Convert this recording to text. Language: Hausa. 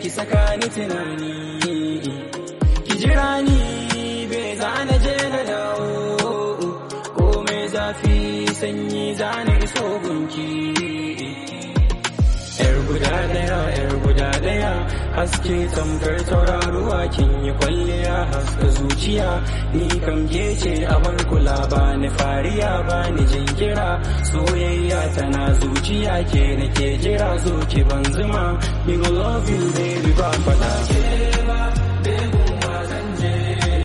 ki saka ni tunani ki jira ni bai zana je na dawo komai zafi sanyi zana iso gunki yar guda daya yar guda daya haske tamkar tauraruwa kin yi kwalliya haska zuciya ni kam ce a bar kula ba ni fariya ba ni jinkira soyayya tana zuciya ke nake jira zo ki ban zuma me go love you baby ba fada